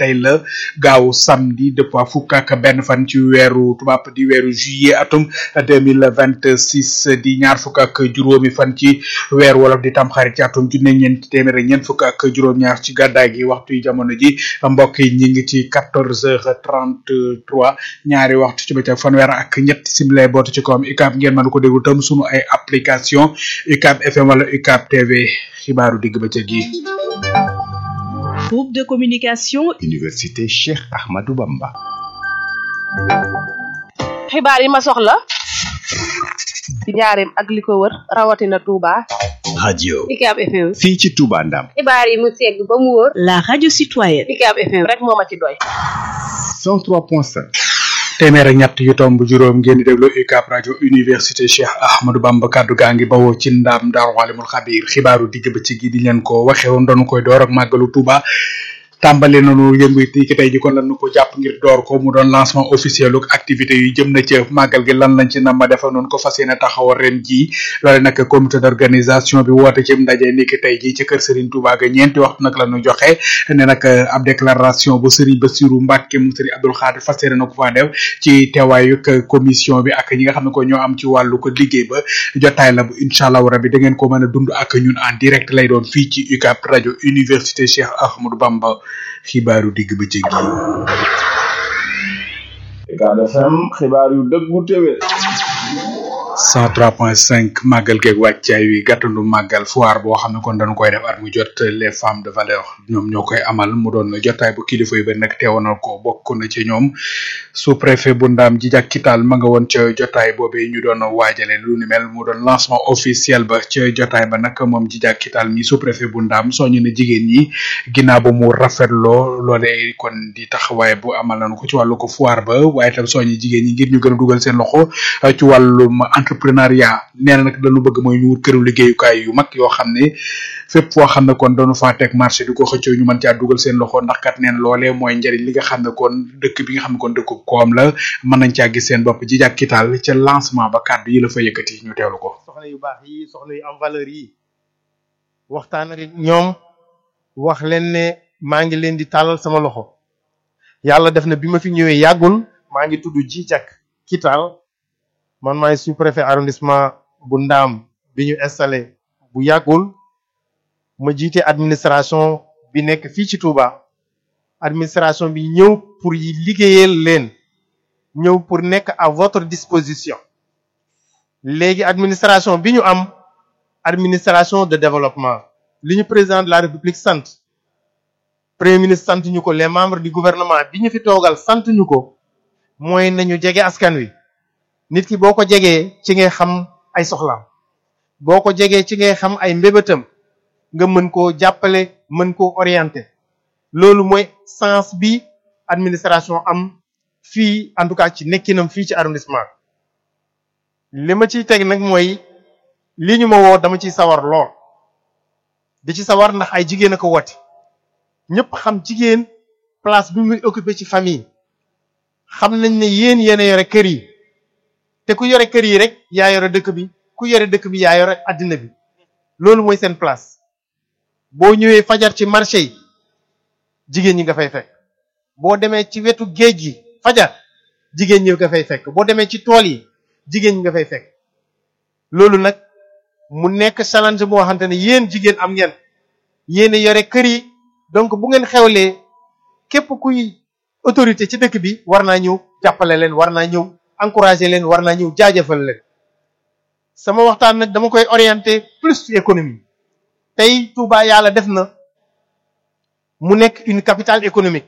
tey la gaaw samedi dëppoo fukk ak benn fan ci weeru tubaab di weeru juillet atum deux mille vingt six di ñaar fukk ak juróomi fan ci weer wolof di tamxarit ci atum junne ñeent téeméer ak ñeent fukk ak juróom-ñaar ci gàddaay gi waxtu yi jamono ji mbokk yi ñi ngi ci quatorze heures trente trois ñaari waxtu ci bëccëg fanweer ak ñett simile bootu ci kawam UCAB ngeen mën ko déglu tam sunu ay application UCAB FM wala UCAB TV xibaaru digg bëccëg yi. groupe de communication université Cheikh Ahmadou Bamba. xibaar yi ma soxla ci njaareem ak li ko wër rawatina Touba. radio UCAB FM. fii ci Touba Ndam. xibaar yi mu segg ba mu wóor. la radio citoyenne UCAB FM rek moo ma ci doy. 103.5. téeméer ak ñett yu tomb juróom ngeen di déglu UCAB rajo université Cheikh Ahmadou Bamba kaddu gaa ngi bawoo ci ndaam Daaru Alimul Xabiir xibaaru digg bëccëg gi di leen ko waxee woon doon koy door ak màggalu Touba. tàmbali nañu yëngu yi ki tey ji kon lan nu ko jàpp ngir door ko mu doon lancement officiel ak activité yu jëm na ci màggal gi lan lañ ci nam ma defa noonu ko fas yéene taxawal ren jii loole nag comité d'organisation bi woote ci ndaje ni ki tey ji ci kër Serigne Touba ga ñeenti waxtu nag la ñu joxe ne nag ab déclaration bu Serigne Bassirou Mbacke mu Serigne Abdoul Khadir fas yéene na ko faa def ci teewaayu commission bi ak ñi nga xam ne ko ñoo am ci wàllu ko liggéey ba jotaay la bu incha allah rabi da ngeen ko mën a dund ak ñun en direct lay doon fii ci UCAB rajo université Cheikh Ahmadou Bamba xibaaru digg ba jéggi. UCAB FM xibaar yu dëggu téwé 103.5 màggal geeg wàccaay wi gàttandu màggal foire boo xam ne kon dañu koy def at mu jot les femmes de valeur ñoom ñoo koy amal mu doon jotaay bu kilifa yu ba nag teewoonal ko bokk na ci ñoom sous préfet bu ndaam ji jàkkital ma nga woon ca jotaay boobee ñu doon waajale lu ni mel mu doon lancement officiel ba ca jotaay ba nag moom ji jàkkital mi sous préfet bu ndaam soñu na jigéen ñi ginnaaw ba mu rafetloo loolee kon di taxawaay bu amal nañu ko ci wàllu ko foire ba waaye tam soñu jigéen ñi ngir ñu gën a dugal seen loxo ci wàllum entrepreneuriat nee na nag dañu bëgg mooy ñu wut këru liggéeyukaay yu mag yoo xam ne fépp foo xam ne kon dañu faa teg marché di ko xëccoo ñu mën caa dugal seen loxo ndax kat nee na loolee mooy njëriñ li nga xam ne kon dëkk bi nga xam ne kon dëkk koom la mën nañ caa gis seen bopp ji jàkkitaal ca lancement ba kàddu yi la fa yëkkati ñu teewlu ko. soxna yu baax yi soxna yu am valeur yi waxtaan ak ñoom wax leen ne maa ngi leen di tàllal sama loxo yàlla def na bi ma fi ñëwee yàggul maa ngi tudd ji jàkk kitaal man maay sous préfet arrondissement bu ndaam bi ñu installé bu yàggul ma jiite administration bi nekk fii ci Touba administration bi ñëw pour yi liggéeyal leen ñëw pour nekk à votre disposition léegi administration bi ñu am administration de développement li ñu président de la république sant premier ministre sant ñu ko les membres du gouvernement bi ñu fi toogal sant ñu ko mooy nañu jege askan wi nit ki boo ko jegee ci ngay xam ay soxlaam boo ko jegee ci ngay xam ay mbébétam nga mën koo jàppale mën koo orienter loolu mooy sens bi administration am fii en tout cas ci nekkinam fii ci arrondissement li ma ciy teg nag mooy li ñu ma woo dama ciy sawar lool di ci sawar ndax ay jigéen a ko woote ñëpp xam jigéen place bi muy occupé ci famille xam nañ ne yéen yéen a yore kër yi te ku yore kër yi rek yaa yore dëkk bi ku yore dëkk bi yaa yore addina bi loolu mooy seen place boo ñëwee fajar ci marché yi jigéen ñi nga fay fekk boo demee ci wetu géej gi fajar jigéen ñi nga fay fekk boo demee ci tool yi jigéen ñi nga fay fekk loolu nag mu nekk challenge boo xamante ne yéen jigéen am ngeen yéen yore kër yi donc bu ngeen xewlee képp kuy autorité ci dëkk bi war naa ñëw jàppale leen war naa ñëw encourager leen war naa ñëw jaajëfal leen sama waxtaan nag dama koy orienter plus ci économie tey Touba yàlla def na mu nekk une capitale économique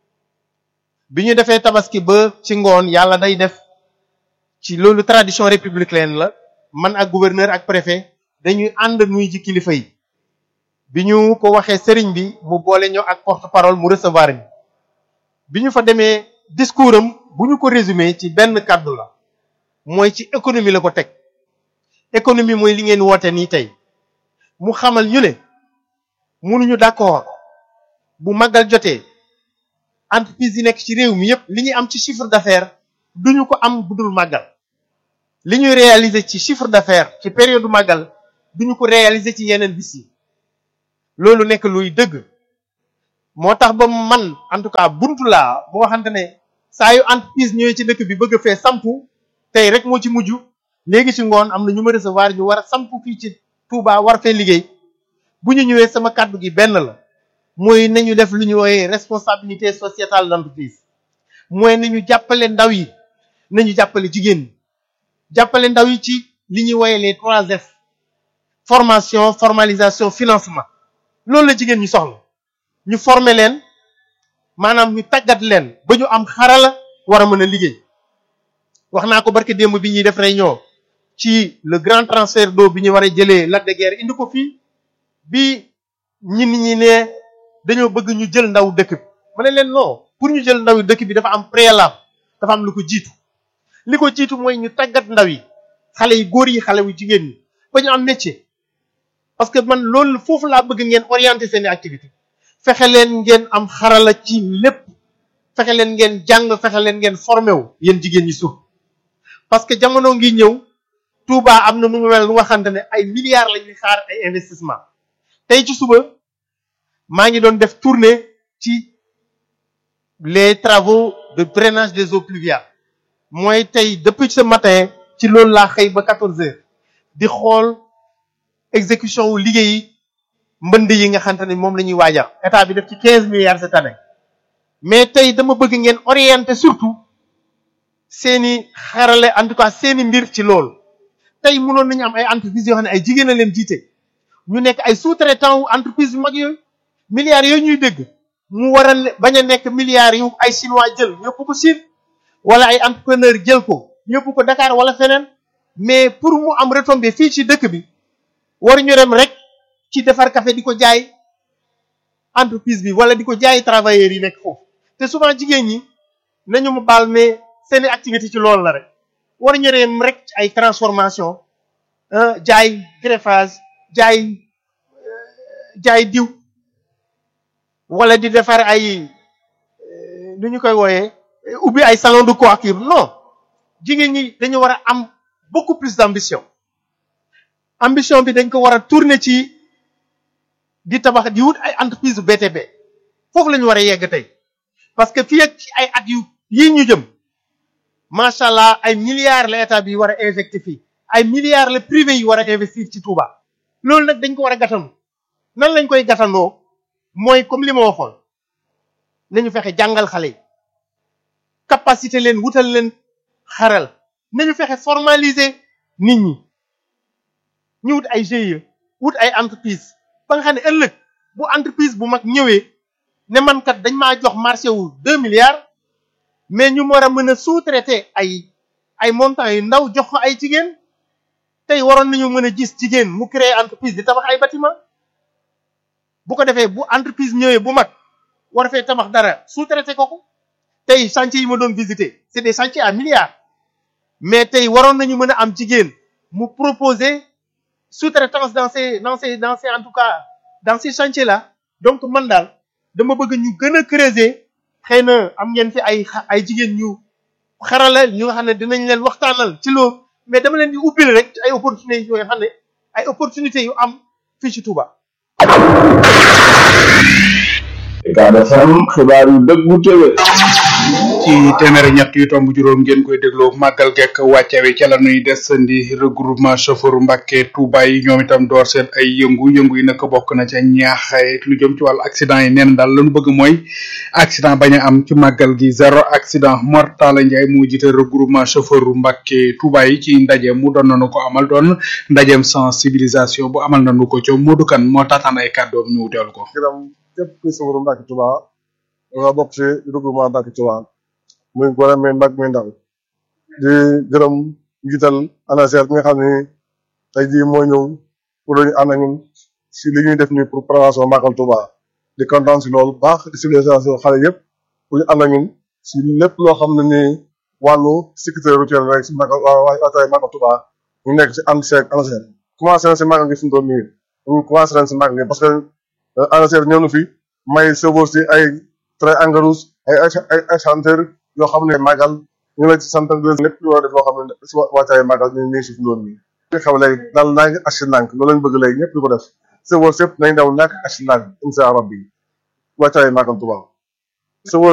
bi ñu defee tabaski ba ci ngoon yàlla day def ci loolu tradition républicaine la man ak gouverneur ak préfet dañuy ànd nuy ci kilifa yi bi ñu ko waxee sëriñ bi mu boole ñoo ak porte parole mu recevoir ñu bi ñu fa demee discours am bu ñu ko résumé ci benn kàddu la mooy ci économie la ko teg économie mooy li ngeen woote nii tey mu xamal ñu ne mënuñu d'accord bu màggal jotee entreprise yi nekk ci réew mi yépp li ñuy am ci chiffre d'affaires duñu ko am budul màggal li ñuy réaliser ci chiffre d'affaires ci période màggal duñu ko réaliser ci yeneen bis yi loolu nekk luy dëgg moo tax ba man en tout cas buntu laa boo xamante ne saa yu entreprise ñëwee ci dëkk bi bëgg a fee sampu tey rek moo ci mujj léegi ci ngoon am na ñu ma recevoir ñu war a sampu fii ci Touba war fee liggéey bu ñu ñëwee sama kàddu gi benn la mooy nañu def lu ñu wooyee responsabilité sociétale d'entreprise mooy nañu jàppale ndaw yi nañu jàppale jigéen ñi jàppale ndaw yi ci li ñuy wooyee les trois F formation formalisation financement loolu la jigéen ñi soxla ñu former leen maanaam ñu tàggat leen ba ñu am xarala war a mën a liggéey wax naa ko barke démb bi ñuy def réunion ci le grand transfert d'eau bi ñu war a jëlee Lac de Guiers indi ko fii bi ñi nit ñi ne dañoo bëgg ñu jël ndaw dëkk bi ma ne leen non pour ñu jël ndaw dëkk bi dafa am préalable dafa am lu ko jiitu li ko jiitu mooy ñu tàggat ndaw yi xale yi góor yi xale yu jigéen ñi ba ñu am métier parce que man loolu foofu laa bëgg ngeen orienter seeni activité fexe leen ngeen am xarala ci lépp fexe leen ngeen jàng fexe leen ngeen formé wu yéen jigéen ñi suuf parce que jamono ngi ñëw Touba am na nu mu mel lu nga xamante ne ay milliards la ñuy xaar ay investissement tey ci suba maa ngi doon def tournée ci les travaux de drainage des eaux pluviales mooy tey depuis ce matin ci loolu laa xëy ba 14 heures di xool exécution wu liggéey mbënd yi nga xamante ne moom la ñuy waajal état bi def ci 15 milliards cette année mais tey dama bëgg ngeen orienter surtout seeni xarale en tout cas seeni mbir ci loolu tey mënoon nañu am ay entreprises yoo xam ne ay jigéen a leen jiite ñu nekk ay sous-traitants wu entreprise yu mag yooyu milliards yooyu ñuy dégg mu war a bañ a nekk milliards yu ay chinois jël yóbbu ko Chine wala ay entrepreneur jël ko yóbbu ko Dakar wala feneen mais pour mu am retombée fii ci dëkk bi waruñu dem rek ci defar café di ko jaay entreprise bi wala di ko jaay travailleurs yi nekk foofu te souvent jigéen ñi nañu ma baal mais seeni activité ci loolu la rek waruñu dem rek ci ay transformation jaay greffage jaay jaay diw wala di defar ay nu ñu koy wooyee ubbi ay salon de coiffure non jigéen ñi dañu war a am beaucoup plus d'ambition ambition bi dañ ko war a tourner ci di tabax di wut ay entreprise BTP foofu la ñu war a yegg tey parce que fii ak ci ay at yu yii ñu jëm macha allah ay milliards la état bi war a injecté fii ay milliards la privé yi war a investir ci Touba loolu nag dañ ko war a gàttanu nan lañ koy gàttandoo mooy comme li ma waxoon nañu fexe jàngal xale yi capacité leen wutal leen xaral nañu fexe formaliser nit ñi ñu wut ay GIE wut ay entreprise ba nga xam ne ëllëg bu entreprise bu mag ñëwee ne man kat dañ maa jox marché wu deux milliards mais ñu war a mën a sous-traiter ay ay montants yu ndaw jox ko ay jigéen tey waroon nañu mën a gis jigéen mu créer entreprise di tabax ay bâtiment bu ko defee bu entreprise ñëwee bu mag war fee tabax dara sous-traiter ko ko tey chantier yi ma doon visiter c'est des chantiers à milliards mais tey waroon nañu mën a am jigéen mu proposer sous-traitance dans ces dans ces dans ces en tout cas dans ces chantiers là donc man daal dama bëgg ñu gën a creuser xëy na am ngeen fi ay ay jigéen ñu xarala ñu nga xam ne dinañ leen waxtaanal ci loolu mais dama leen di ubbil rek ay opportunités yoo xam ne ay opportunités yu am fii ci Touba. Ucab FM xibaar yu dëggu téwé ci téeméeri ñett yu tomb juróom ngeen koy dégloo màggal gekk wàcce wi ca la nuy desandi regroupement chauffeur Mbàkke Touba yi ñoom itam door seen ay yëngu yëngu yi nag bokk na ca ñaax lu jëm ci wàllu accident yi neen daal lañu bëgg mooy accident bañ a am ci màggal gi zéro accident Mortala Ndiaye moo jiite regroupement chauffeur Mbàkke Touba yi ci ndaje mu doon nañu ko amal doon ndajeem sensibilisation bu amal nañu ko ca Modou Kane moo taataan ay kàddoom ñu teewlu ko. képp kuy sawru Mbàkke Touba nga bokk ci regroupement Mbàkke Touba muy gone muy mag muy ndaw di gërëm njiital ANACIM bi nga xam ne tey jii moo ñëw pour ñu ànd ak ñun si li ñuy def nii pour prévention Màggal Touba di kontaan si loolu baax di civilisation xale yëpp pour ñu ànd ak ñun si lépp loo xam ne nii wàllu sécurité routière rek si Màggal waa waay Màggal Touba ñu nekk si ànd seeg ANACIM commencé na si Màggal gi fi mu toll nii ñu commencé nañ si Màggal gi parce que ANACIM ñëw na fi may chauffeur si ay train engrais ay ay ay chanteur yoo xam ne màggal ñu ngi lay sant lépp lu war a def loo xam ne si wàccaay màggal ñu ngi si fi loolu nii. li xew léegi daal naa ngi asi nànk loolu lañ bëgg léegi ñëpp di ko def chauffeur yëpp nañ daw nànk asi nànk incha rabbi wàccaay Màggal Tuubaa